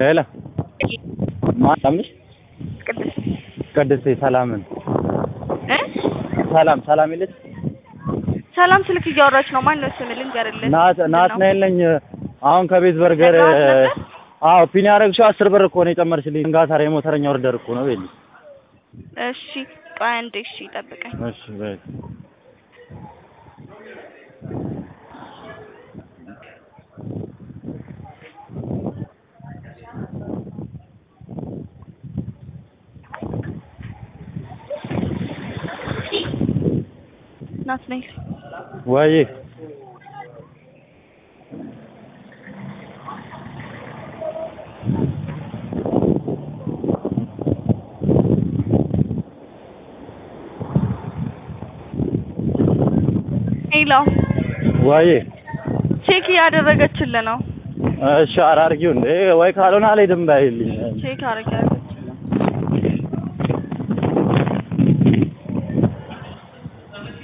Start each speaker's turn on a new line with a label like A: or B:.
A: ሄሎ ማነሽ?
B: ቅድስት
A: ቅድስቴ ሰላምን
B: እ
A: ሰላም ሰላም የለች
B: ሰላም ስልክ እያወራች ነው። ማን ነው ስም ልንገርልህ?
A: ናት ናት ነኝ ነኝ አሁን ከቤት በርገር
B: ነግረዋት ነበር?
A: አዎ ፒን ያደረግሽው አስር ብር እኮ ነው የጨመርሽልኝ። ጋታር የሞተረኛ ኦርደር እኮ ነው ቤል
B: እሺ ቆይ አንዴ እሺ ጠብቀኝ።
A: እሺ በይ
B: ናት ነኝ
A: ወይ
B: ሄሎ
A: ወይ
B: ቼክ እያደረገችልህ ነው።
A: እሺ ኧረ አድርጊው እንዴ ወይ ካልሆነ አልሄድም ባይልኝ
B: ቼክ አድርጊያለችልህ።